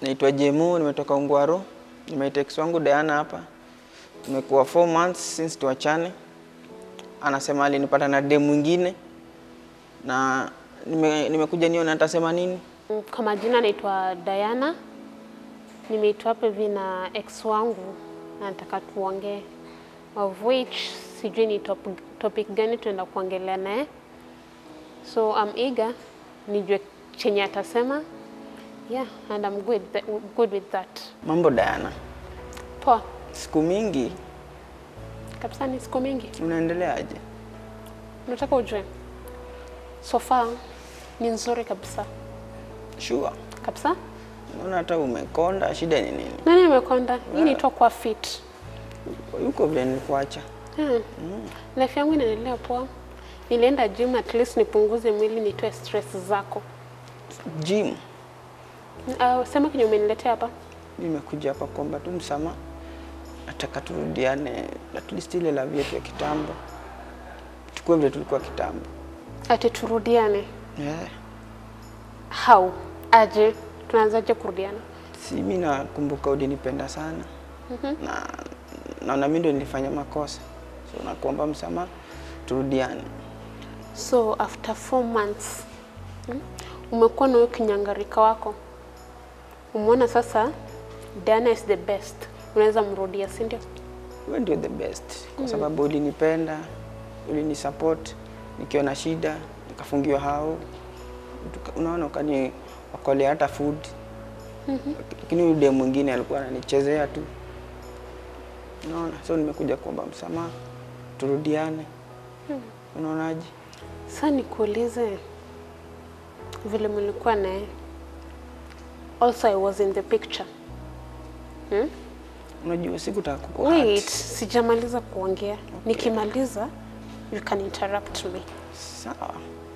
Naitwa Jemu, nimetoka Ungwaru. Nimeita ex wangu Diana hapa. Tumekuwa 4 months since tuachane. Anasema alinipata na dem mwingine na nime- nimekuja nione atasema nini. Kwa majina naitwa Diana, nimeitwa hapa hivi na ex wangu na nataka tuongee, of which sijui ni top, topic gani tunaenda kuongelea naye, so I'm eager nijue chenye atasema. Yeah, and I'm good, good with that. Mambo Diana, Poa siku mingi kabisa, ni siku mingi. unaendeleaje? Nataka ujue so far ni nzuri kabisa Sure. kabisa. Naona hata umekonda, shida ni nini? Nani nimekonda? Hii ni kwa fit. Yuko vile nilikuacha. Hmm. Life yangu inaendelea poa. Nilienda gym at least nipunguze mwili nitoe stress zako. Gym. Uh, sema kenye umeniletea hapa. Nimekuja hapa kuomba tu msamaha. Nataka turudiane at least ile la yetu ya kitambo. Tukue vile tulikuwa kitambo. Ati turudiane. Yeah. How? Aje? Tunaanzaje kurudiana? Si mimi nakumbuka ulinipenda sana na naona mimi ndio nilifanya makosa, so nakuomba msamaha, turudiane. So after four months hmm, umekuwa na huyo kinyangarika wako, umeona sasa Diana is the best, unaweza mrudia, si ndio? Wewe ndio the best kwa sababu ulinipenda, ulinisupport nikiwa na shida, nikafungiwa hao, Tuka- unaona, ukani wakolea hata food lakini yule dem mwingine alikuwa ananichezea tu, unaona. So nimekuja kuomba msamaha, turudiane. Unaonaje? Sasa nikuulize vile mlikuwa naye, also I was in the picture hmm? Unajua sikutaka kuku Wait, sijamaliza kuongea. Nikimaliza you can interrupt me. Sawa.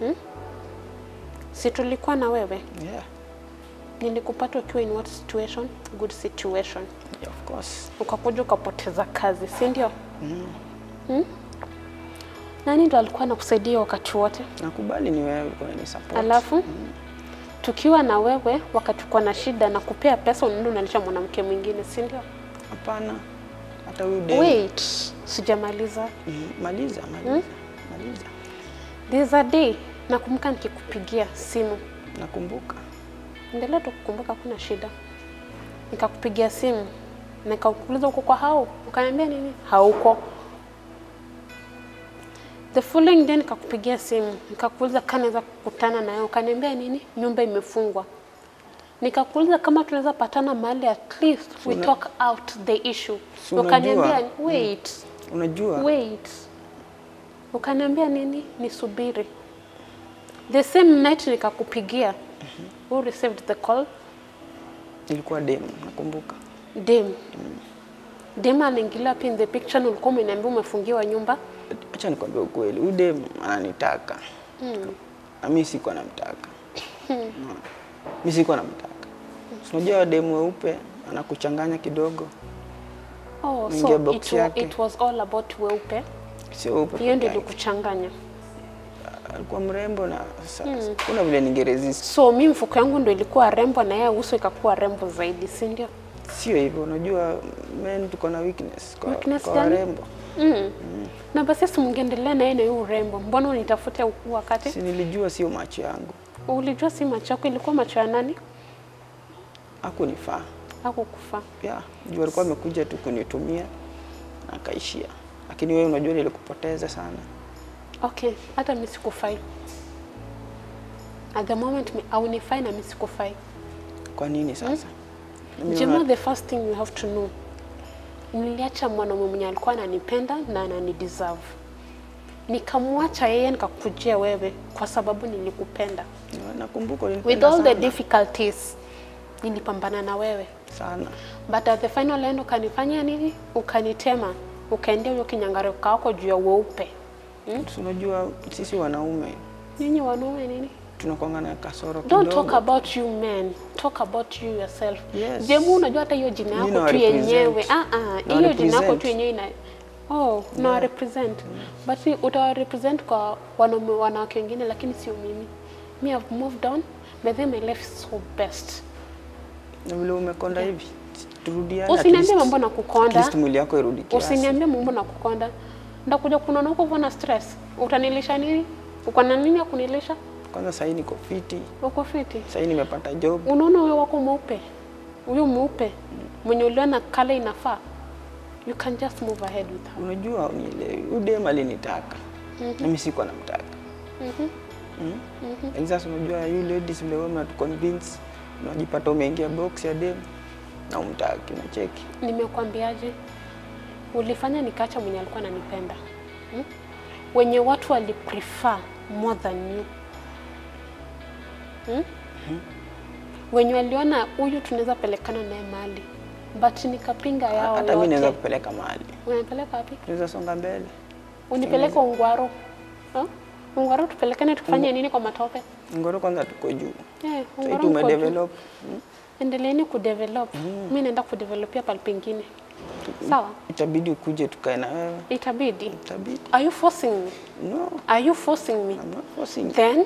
Si tulikuwa na wewe, Yeah. nilikupata ukiwa in what situation? Good situation. Yeah, of course. Ukakuja ukapoteza kazi, si ndio? Hmm? Nani ndo alikuwa anakusaidia wakati wote? Nakubali ni wewe ulikuwa unanisupport. Alafu tukiwa na wewe wakati uko na shida na kupea pesa, unaenda unalisha mwanamke mwingine, si ndio? Hapana. Hata huyu dem. Wait, sijamaliza. Mhm, Maliza, maliza. Maliza. There's a day nakumbuka nikikupigia simu, Nakumbuka. endelea tu kukumbuka, kuna shida. Nikakupigia simu nikakuuliza uko kwa hao, ukaniambia nini? Hauko. The following day nikakupigia simu nikakuuliza kama naweza kukutana na wewe, ukaniambia nini? Nyumba imefungwa. Nikakuuliza kama tunaweza patana mahali at least we Una- talk out the issue. Si unajua- Ukaniambia wait. Unajua? Wait. Ukaniambia nini? Nisubiri. The same night nikakupigia. Who received the call? Ilikuwa dem, nakumbuka. Dem. Dem anaingilia pia in the picture na ulikuwa umeniambia umefungiwa nyumba. Acha nikwambie ukweli. Huyu dem ananitaka. Na mimi sikuwa namtaka. Unaona? Mimi sikuwa namtaka. Si Unajua dem weupe anakuchanganya kidogo. Oh, Ingia so box it, wa, yake. it was all about weupe. Sio weupe. Hiyo ndio peke yake. ilikuchanganya. Alikuwa mrembo na sasa kuna vile ningeresist. So mi mfuko yangu ndio ilikuwa rembo na yeye uso ikakuwa rembo zaidi, si ndio? Sio hivyo, unajua men tuko na weakness kwa, Weakness kwa gani? warembo. Mm. Na basi si mngeendelea na yeye na hiyo urembo. Mbona unitafute huku wakati? Si nilijua sio macho yangu, Ulijua si macho yako, ilikuwa macho ya nani? hakunifaa. Hakukufa. Yeah, juu alikuwa amekuja tu kunitumia na akaishia, lakini wewe unajua nilikupoteza sana. Okay, hata mimi sikufai. At the moment mi- haunifai na mimi sikufai. Kwa nini sasa? Na mimi Jema, naona- the first thing you have to know, niliacha mwanaume mwenye alikuwa ananipenda na ananideserve. Nikamwacha yeye nikakujia wewe kwa sababu nilikupenda. nakumbuka With ulinipenda all the sana. difficulties, nilipambana na wewe. sana. But at the final end ukanifanya nini? Ukanitema, ukaendea huyo kinyangarika wako juu ya weupe. Si unajua sisi wanaume Nyinyi wanaume nini? tunakuanga na kasoro Don't kidogo. talk about you men. Talk about you yourself. Yes. Jemu, unajua hata hiyo jina Mimi yako nawa tu represent. yenyewe. Ah ah, Nawa hiyo jina yako represent. tu yenyewe ina Oh, na represent. But si utawa represent kwa wanaume wanawake wengine lakini sio mimi. Me have moved on. By then my life is so best. Na vile umekonda hivi. Turudiane. at Usiniambie least- mambo na At kukonda. least mwili yako irudi kiasi. Usiniambie mambo na kukonda. Ndakuja kunaona huko uko na stress. Utanilisha nini? Uko na nini ya kunilisha? Kwanza sahii niko fiti. Uko fiti. Sahii nimepata job. Unaona huyo wako mweupe, huyo mweupe mwenye uliona kala inafaa, you can just move ahead with her. Unajua unielewi. Huyu dem alinitaka. Mimi sikuwa namtaka. Mm. And sasa unajua you ladies vile wewe mnatuconvince unajipata umeingia box ya dem na umtaki unacheki. Nimekwambiaje? Ulifanya nikaacha mwenye alikuwa ananipenda hmm? wenye watu waliprefer more than you hmm? wenye waliona huyu tunaweza pelekana naye mahali but nikapinga yao Hata mimi naweza yote. kupeleka mahali. Unanipeleka wapi? Tunaweza songa mbele. Unipeleke Ungwaro huh? Ungwaro tupelekane tukifanye nini kwa matope? Ngoro kwanza tuko juu. Eh, Sasa Ungwaro tume mko juu. develop. Endeleeni kudevelop. Mimi naenda kudevelopia pale pengine. Sawa? Itabidi ukuje tukae na wewe. Itabidi. Itabidi. Are you forcing me? No, Are you forcing me? I'm not forcing. Then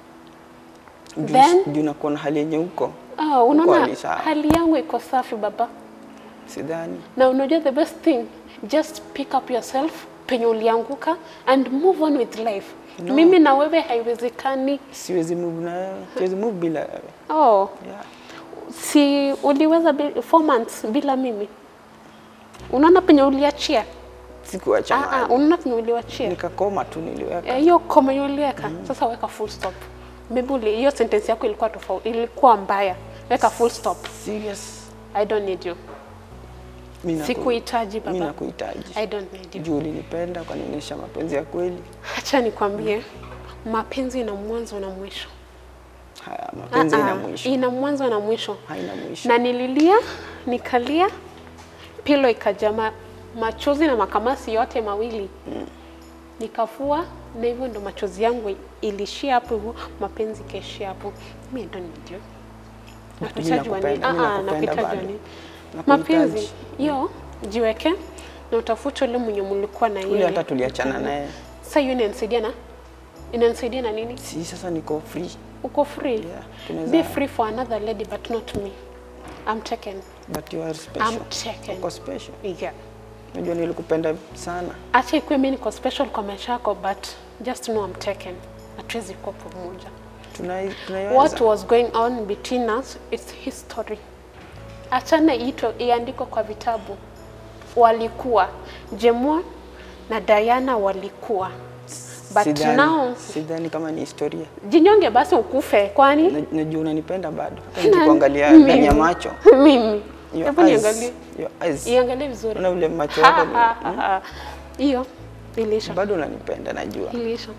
Juu- then- Juu nakuwa na hali yenye huko. ah, unaona hali sawa. hali yangu iko safi baba. Sidhani. Na unajua the best thing, just pick up yourself penye ulianguka and move on with life. No. Mimi na wewe haiwezekani. Siwezi move na wewe. Siwezi move bila wewe. Oh, Yeah. si uliweza bi- four months bila mimi? Unaona penye uliachia? Sikuacha Ah, ah, mahali. unaona penye uliwachia? Nikakoma tu niliweka. Eh, hiyo koma yenye uliweka sasa weka full stop. Maybe uli- hiyo sentence yako ilikuwa tofauti, ilikuwa mbaya. Weka full stop. Serious. I don't need you. Mimi naku- Sikuhitaji Mimi baba. nakuhitaji. I don't need you. Juu ulinipenda ukanionyesha mapenzi ya kweli. Acha nikwambie, mapenzi ina mwanzo na mwisho. Haya, mapenzi Ah, ina ah, mwisho. Ina mwanzo na mwisho. Haina mwisho. Na nililia, nikalia, pilo ikajaa ma- machozi na makamasi yote mawili nikafua, na hivyo ndo machozi yangu ilishia hapo hivyo, mapenzi ikaishia hapo. Mimi I don't need you. But mimi Nakuhitaji wa nini? nakupenda, mimi Ah, ah, nakupenda nakuhitaji wa bado. nini? Nakuhitaji. Mapenzi hiyo jiweke na utafute ule mwenye mlikuwa na Ule yeye. hata tuliachana naye. Sasa hiyo inanisaidia na inanisaidia na nini? Si sasa niko free. Uko free. Yeah, tunaweza- Be free for another lady but not me. I'm taken. But you are special. I'm taken. Uko special. Yeah. Unajua nilikupenda sana. Acha ikuwe mimi niko special kwa maisha yako but just know I'm taken. Hatuwezi kuwa pamoja. Tunai tunaiweza. What was going on between us it's history. Achana ito iandikwe kwa vitabu. Walikuwa Jemwa na Diana walikuwa. But Sidhani- now sidhani kama ni historia. jinyonge basi ukufe kwani? Na- Najua unanipenda bado. Hata Nani? nikikuangalia Mimi. ndani ya macho. Mimi. Your Hebu eyes. niangalie. Your eyes. Iangalie vizuri. Unaona ule macho Ha, yako ni- ha, ha, ha. Hiyo ilisha. bado unanipenda najua. Ilisha.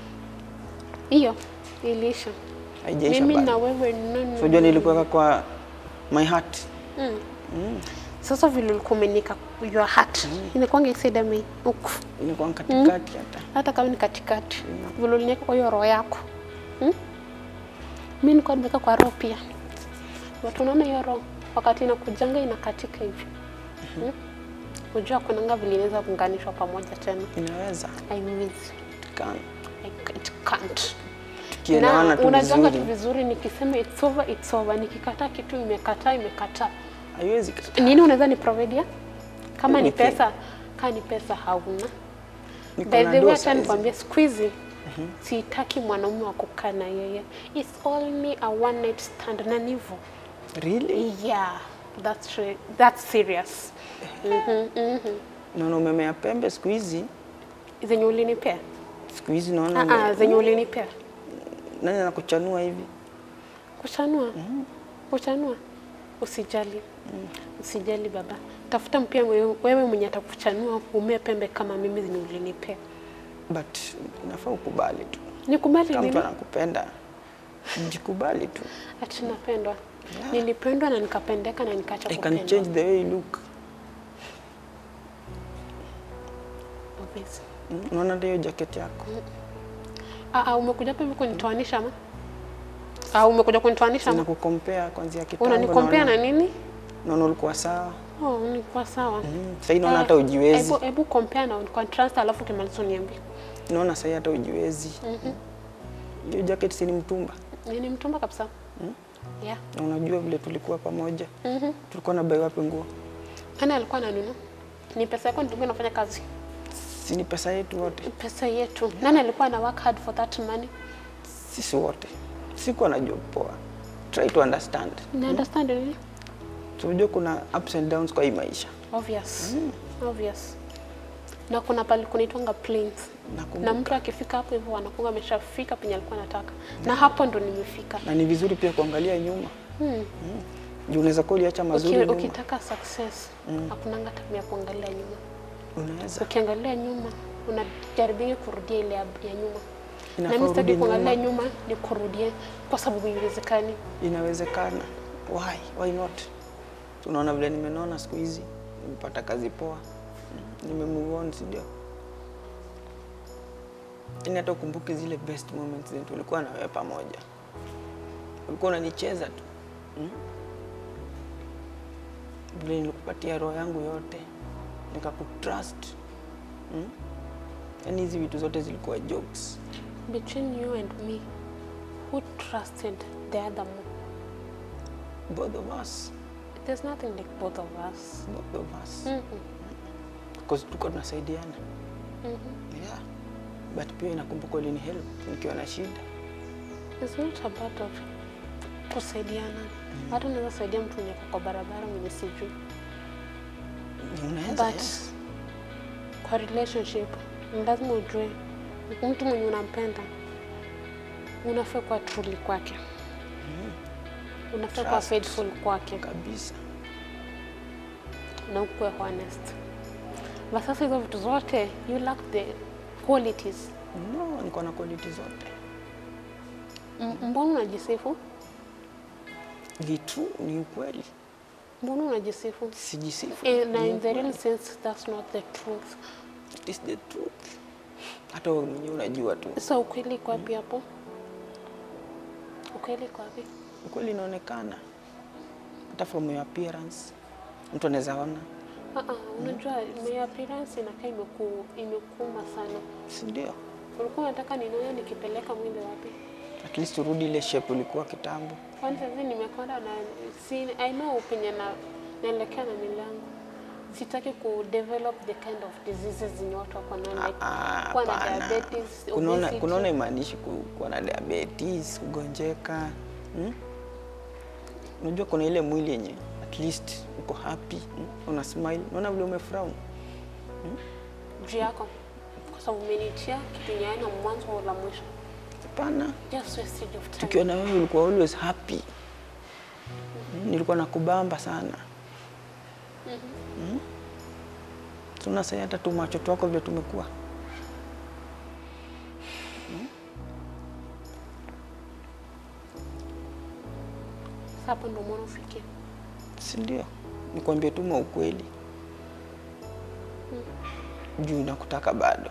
Hiyo ilisha. Haijaisha Mimi bado. na wewe no, no, Unajua no. nilikuweka kwa my heart. Sasa vile ulikuwa umenika your heart. Inakuanga isida mimi huku. Ilikuwa katikati hata. Hata kama ni katikati. Vile uliniweka kwa hiyo roho yako. Hmm? Mimi nilikuwa nimeweka kwa roho pia. Watu unaona hiyo roho wakati inakujanga inakatika hivi. Hmm? Unajua kunanga vile inaweza kuunganishwa pamoja tena. Inaweza. Haiwezi. Kan. I- It can't. Tukielewana Na tu unajanga tu vizuri. vizuri nikisema it's over, it's over. Nikikataa kitu imekataa, imekataa. Haiwezi kataa. Nini unaweza ni providea? Kama ni Anything. pesa, kama ni pesa hauna. Niko By na the way, dosa acha hizi. nikwambie siku hizi sitaki mwanaume wa kukaa na yeye. It's only a one night stand na ni hivyo. Really? Yeah, that's re- that's serious. Mhm, mhm. Naona umemea pembe siku hizi. Zenye ulinipea? Siku hizi naona Ah ah, ume- zenye ulinipea. nani anakuchanua hivi? Kuchanua. Kuchanua. Usijali. Usijali baba. Tafuta mpia wewe wewe mwenye atakuchanua umee pembe kama mimi zenye ulinipea. But inafaa ukubali tu. Nikubali Kama mtu nini? anakupenda, jikubali tu. Ati napendwa. Nilipendwa na nikapendeka na nikaacha I can kupendwa. change the way you look. Obvious. Mm, Unaona hata hiyo jacket yako? Ah, ah, umekuja hapa hivi kunitoanisha ama? Ah, umekuja kunitoanisha ama? Inakukompea kuanzia kitambo. Unanikompea na naona- nini? Naona ulikuwa sawa. Oh, nilikuwa sawa. Mm, Sasa naona Eh, hata ujiwezi. Hebu hebu compare na contrast alafu kimaliza uniambie. Naona sasa hata ujiwezi. Hiyo jacket si ni mtumba. Ni mtumba kabisa. Yeah. Na unajua vile tulikuwa pamoja. Mhm. Tulikuwa na bai wapi nguo? Nani alikuwa ananunua? Ni pesa yako ndio nafanya kazi. Si ni pesa yetu wote. Pesa yetu. Nani alikuwa ana work hard for that money? Sisi wote. Sikuwa na job poa. Try to understand. Na understand nini? Tunajua kuna ups and downs kwa hii maisha. Obvious. Obvious. Na kuna pale kunaitwanga planes. Nakumbuka. Na mtu akifika hapo hivyo anakuwa ameshafika penye alikuwa anataka. Na hapo ndo nimefika. Na ni vizuri pia kuangalia nyuma. Hmm. Juu unaweza kuwa uliacha mazuri Uki, nyuma. ukitaka success hakunanga tabia ya kuangalia nyuma. Unaweza. Ukiangalia nyuma unajaribia kurudia ile ya ya nyuma. Inafaa na mimi sitaki urudi kuangalia nyuma. nyuma ni kurudie kwa sababu haiwezekani. Inawezekana. Why? Why not? Tunaona vile nimenona siku hizi. Nimepata kazi poa. Mm, Nime move on, si ndio? Yaani hata ukumbuke zile best moments zenye tulikuwa na wewe pamoja. Ulikuwa unanicheza tu. Mm? Vile nilikupatia roho yangu yote. Nikakutrust. Mm? Yaani hizi vitu zote zilikuwa jokes. Between you and me, who trusted the other more? Both of us. There's nothing like both of us. Both of us. Mhm. Because tulikuwa tunasaidiana. Mhm. Yeah. But pia inakumbuka ulini help nikiwa na shida. It's not about of kusaidiana. Hata unaweza saidia mtu mwenye ako kwa barabara mwenye sijui. Unaweza But yes. kwa relationship ni lazima ujue mtu mwenye unampenda unafaa kuwa truly kwake. Unafaa kuwa Trust. faithful kwake. kabisa. na ukuwe honest. But sasa hizo vitu zote you lack the qualities. No, niko na quality zote. M- Mbona unajisifu? Ni true, ni ukweli. Mbona unajisifu? Sijisifu. Eh, na ni in the real ukweli. sense that's not the truth. It is the truth. Hata wewe mwenyewe unajua tu. So ukweli iko wapi hapo? Ukweli iko wapi? Ukweli inaonekana. Hata from your appearance. Mtu anaweza ona, Ah ah, unajua my appearance inakaa imeku imekuma sana. si ndio? Ulikuwa unataka ninaone nikipeleka mwili wapi? At least urudi ile shape ulikuwa kitambo. Kwani sasa nimekonda na si I know penye na naelekea na milango. Sitaki ku develop the kind of diseases zenye watu wako nayo like Ah, kuwa na hapana. diabetes, Kunaona obesity. kunaona imaanishi ku- kuwa na diabetes, kugonjeka. Hmm? Unajua kuna ile mwili yenye at least uko happy, hmm? una smile, unaona vile umefrown. juu yako kwa sababu umenitia kitu yenye haina mwanzo wala mwisho. Hapana. Just wastage of time. Tukiwa na wewe ulikuwa always happy. Hmm? Nilikuwa nakubamba sana. Hmm? Tuna sasa hata tu macho twako vile tumekuwa. Sasa hapo ndio mwana ufikie. si ndio? Nikwambie tu mwa ukweli juu nakutaka bado.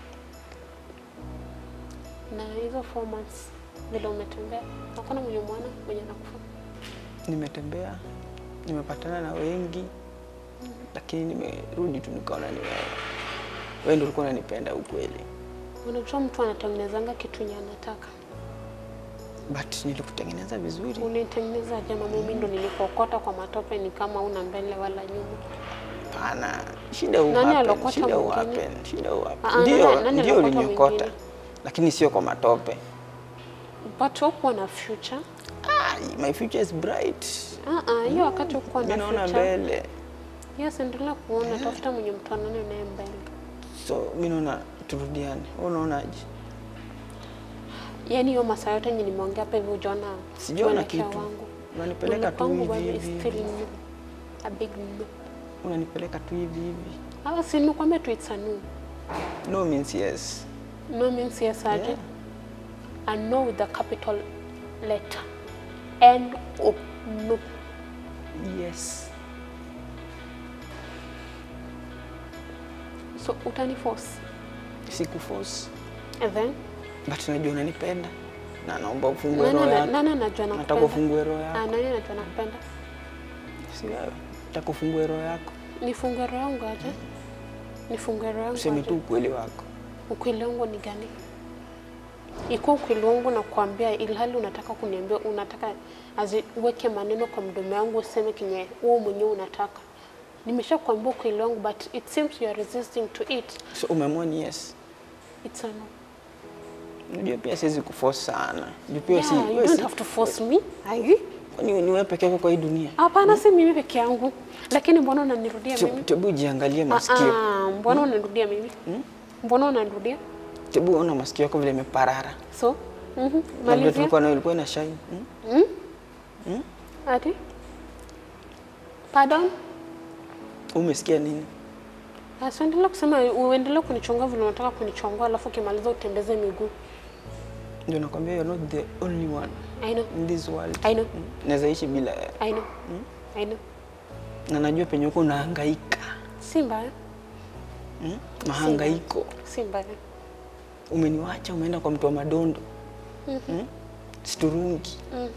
Na hizo four months vile umetembea, hakuna mwenye mwana mwenye anakufa. Nimetembea, nimepatana na wengi, lakini nimerudi tu nikaona ni wewe. Wewe ndio ulikuwa unanipenda ukweli, Unajua mtu anatengenezanga kitu yenye anataka. but nilikutengeneza vizuri. Unitengeneza aje? Mama, mimi ndo nilikuokota kwa matope, ni kama una mbele wala nyuma. Hapana, shida hu Nani happen, alokota shida hu mwingine? happen, shida hu Ah, happen. ah, Ndio, nani- nani ndio alokota uliniokota, mwingine? lakini sio kwa matope. But hukuwa na future. Ah, my future is bright. Ah, ah, hiyo wakati hukuwa Mimi na naona future. mbele, Yes, endelea kuona, tafuta mwenye mtu anaona naye mbele. so mimi naona turudiane. Wewe unaonaje? Yaani hiyo masaa yote yenye nimeongea hapa hivi hujaona Sijaona mwelekeo kitu. wangu. Unanipeleka tu Mwelekeo hivi wangu bado hivi. is still no. A big no. Unanipeleka tu hivi hivi. Ah, si nikwambia tu it's a no. No means yes. No means yes aje. Yeah. A no with a capital letter. N O no. Yes. So utani force. Sikuforce. And then But najua unanipenda. Na naomba ufungue nani roho ana- yako. nani anajua Nataka nakupenda? ufungue roho Ah, yako. nani anajua nakupenda? Si wewe. Nataka ufungue roho yako. Nifungue roho yangu aje? Nifungue roho yangu Useme tu aje? ukweli wako. Ukweli wangu ni gani? ikuwa ukweli wangu na kuambia, ilhali unataka kuniambia, unataka aziweke maneno kwa mdomo yangu useme kenye wewe mwenyewe unataka. Nimesha kuambia ukweli wangu but it seems you are resisting to it. So umeamua ni yes. It's a no. Unajua pia siwezi kuforce sana. Juu pia si Yeah, you wewe don't si- have to force me. Ai. kwani ni wewe peke yako kwa hii dunia. Hapana, si mimi peke yangu. Lakini mbona unanirudia mimi? Tebu jiangalie Ah, masikio. ah, mbona unanirudia mimi? Mbona unanirudia? Tebu ona masikio yako vile imeparara. So, mhm. Na vile Malizia. tulikuwa nayo ilikuwa ina shine. Hmm? Ati? Pardon? Umesikia nini? Asiendelea kusema uendelee kunichonga vile unataka kunichonga alafu ukimaliza utembeze miguu. Ndio nakwambia you're not the only one I know. in this world. I know. Mm. Naweza ishi bila wewe. I know. I know. Na najua penye uko unahangaika. Si mbaya. Mm? Mahangaiko. Si mbaya. Umeniwacha umeenda kwa mtu wa madondo. Mm? Siturungi.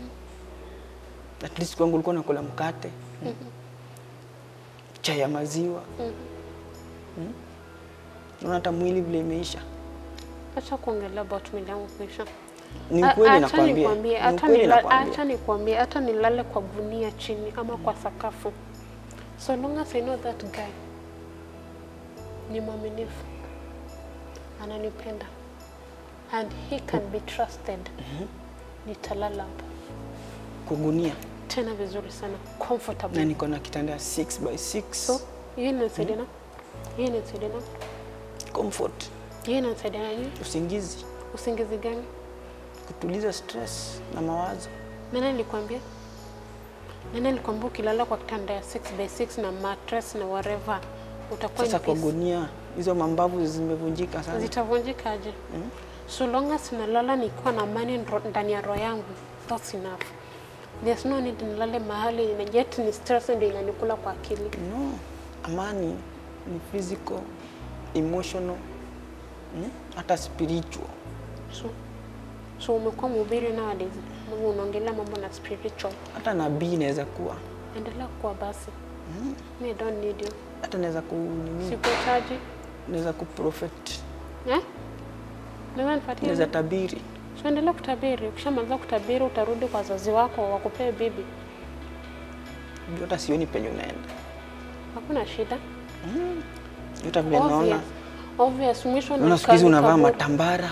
At least kwangu ulikuwa nakula mkate. Mm? Chai ya maziwa. Mm? Unaona hata mwili vile imeisha. Acha kuongelea about mwili yangu kuisha. Ni A- ukweli acha nakwambia. nikwambie, Ni hata ukweli nila- nakwambia. acha nikwambie, hata nilale kwa gunia chini ama kwa sakafu, so long as I know that guy ni mwaminifu, ananipenda and he can be trusted, nitalala hapo Kugunia. tena vizuri sana comfortable. Na niko na kitanda ya 6 by 6. So hiyo inanisaidia na hiyo inanisaidia na Comfort. hiyo inanisaidia na nini? Usingizi. Usingizi gani? Kutuliza stress na mawazo. Nani nilikwambia? Nani nilikwambia ukilala kwa kitanda ya 6 by 6 na mattress na whatever utakuwa Sasa in kwa peace. gunia hizo mambavu zimevunjika sana. Zitavunjikaje? So long as nalala nikiwa na amani ndo- ndani ya roho yangu, that's enough. There's no need nilale mahali na yet ni stress ndio inanikula kwa akili. No, amani ni physical, emotional, mm? hata spiritual. So, so umekuwa mhubiri nowadays, Mungu unaongelea mambo na spiritual. Hata nabii inaweza kuwa, Endelea kuwa basi. Me I don't need you. hata naweza ku nini, Sikuhitaji. naweza ku prophet, Eh? Naweza nifuatie naweza tabiri. So endelea kutabiri. Ukishamaliza kutabiri, utarudi kwa wazazi wako wakupee bibi, Juu hata sioni penye unaenda. hakuna shida. Juu hata vile naona Obvious. Obvious. Mwisho naona siku hizi ni unavaa kaburi. matambara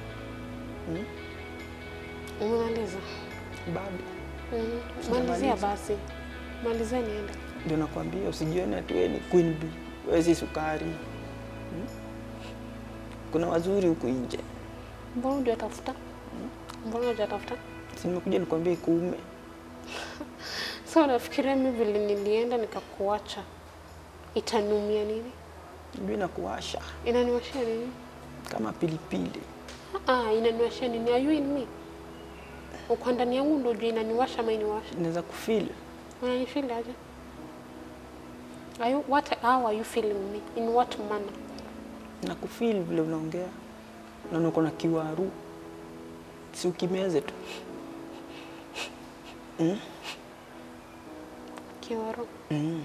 Umemaliza? bado. Mhm. Malizia basi, malizia niende. Ndio nakwambia usijione ati wewe ni queen bee, wewe si sukari. Mm? Kuna wazuri huku nje. Mbona hujatafuta? Mbona hujatafuta? Si nimekuja nikwambie kuume. So unafikiria mimi vile nilienda nikakuacha itaniumia nini? Juu inakuwasha Inaniwashia nini? kama pilipili. Ah, inaniwashia nini? Are you in me? Uko ndani yangu ndio juu inaniwasha ama iniwasha? Inaweza kufeel Unanifeel aje? Are you, what, how are you feeling me? In what manner? na kufeel vile unaongea. Naona uko na kiwaru. Si ukimeze tu. Kiwaro. Mm.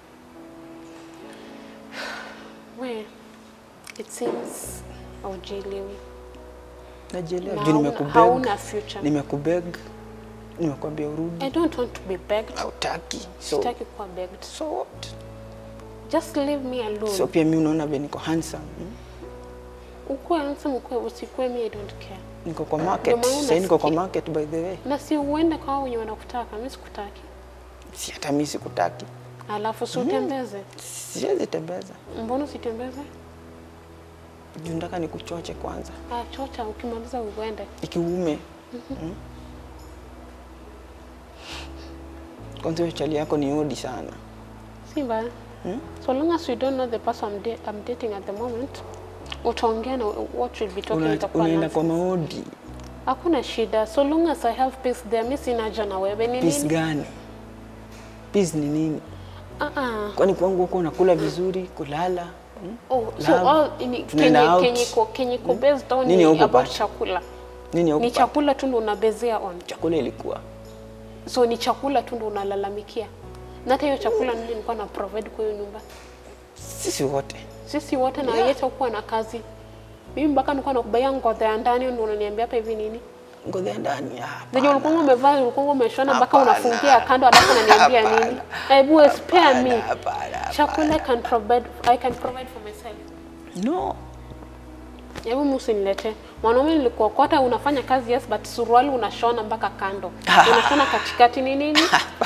We, it seems haujielewi. Najielewa Na juu hauna- nimekubeg. hauna future. Nimekubeg. Nimekwambia urudi. I don't want to be begged. Hautaki. So, Sitaki kuwa begged. so what? Just leave me alone. So pia mimi unaona vile niko handsome. Mm? Ukuwe handsome, ukuwe usikuwe, me I don't care. Niko kwa market. Ndio maana Sasa niko kwa unasikia. market by the way. Na si uende kwa hao wenye wanakutaka, mimi sikutaki. Si hata mimi sikutaki. Alafu si utembeze. Siwezi tembeza. Mbona usitembeze? Juu nataka nikuchoche kwanza. Ah, chocha, ukimaliza uende. Ikiume. Mm. Kwanza hiyo chali yako ni odi sana. Si mbaya. Hmm? So long as you don't know the person I'm, da I'm dating at the moment, utaongea na what will be talking Una, itakuwa unaenda nonsense. kwa maodi. Hakuna shida. So long as I have peace there, mimi sina haja na wewe. Ni Peace nini? gani? Peace ni nini? Ah ah. Kwani kwangu huko unakula vizuri, kulala? Mm? Oh, so Love. all ini, Tunaenda kenye out. kenye ko kenye ko based on Nini ni hukupata? about chakula. Nini Ni huko? chakula tu ndo unabezea on. Chakula ilikuwa. So ni chakula tu ndo unalalamikia. Na hata hiyo chakula ndio nilikuwa na provide kwa hiyo nyumba. Sisi wote. Sisi wote na Yeah. yeye kuwa na kazi. Mimi mpaka nilikuwa nakubaia ngozi ya ndani ndio unaniambia hapa hivi nini? Ngozi ya ndani. ah, Zenye ulikuwa umevaa ulikuwa umeshona mpaka Hapana. unafungia kando alafu unaniambia nini? Hapana. Hebu spare me. Hapana, hapana. Chakula I can provide I can provide for myself. No. Hebu msiniletee. Mwanaume nilikuokota unafanya kazi yes but suruali unashona mpaka kando. Unashona katikati ni nini?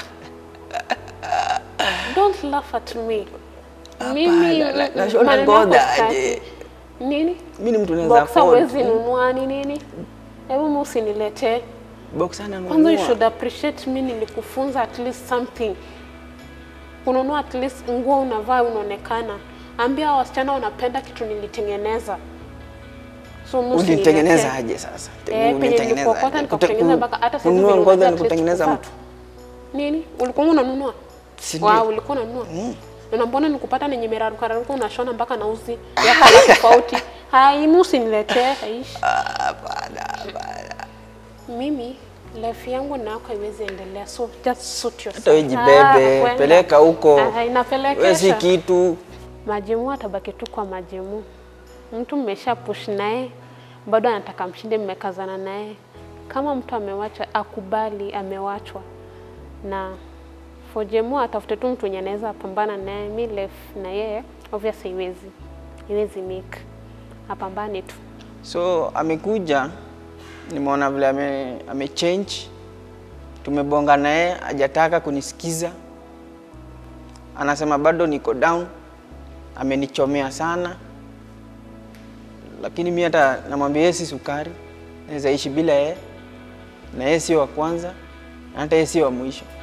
Don't laugh at me. Mimi Hapana, na- nashona maneno yako ngoda sitaki. aje. Nini? Mimi ni mtu naweza Boxer afford. huwezi nunua ni nini? Hebu msiniletee. Boxer na Kwanza you nunua. should appreciate me nilikufunza at least something. Kununua at least nguo unavaa unaonekana. Ambia hao wasichana wanapenda kitu nilitengeneza. So msiniletee. Ulitengeneza aje sasa? Eh, penye Ulitengeneza nilikuokota aje? nikakutengeneza Kute- mpaka hata sasa kununua vile ngozi unajua ni at least kutengeneza kuvaa. mtu. Nini? Ulikuwa unanunua? Si ndio? Wow, ulikuwa unanunua. Na mbona nikupata nenye meraruka raruka unashona mpaka na uzi ya kala tofauti. Hai, msiniletee. Aishi. Hapana, hapana. Mimi life yangu na yako haiwezi endelea, so just suit yourself. Hata wewe jibebe, kwenda. peleka huko. Ah, Wewe si inapelekesha. kitu. Majimu atabaki tu kwa majimu. Mtu mmesha push naye, bado anataka mshinde, mmekazana naye. Kama mtu amewacha, akubali amewachwa, na for Jemu atafute tu mtu mwenye anaweza pambana naye. Mi life na yeye obviously iwezi iwezi make, apambane tu. So amekuja, nimeona vile ame, ame change, tumebonga naye, hajataka kunisikiza, anasema bado niko down, amenichomea sana, lakini mi hata namwambia yeye si sukari, naweza ishi bila yeye, na yeye sio wa kwanza, na hata yeye sio wa mwisho.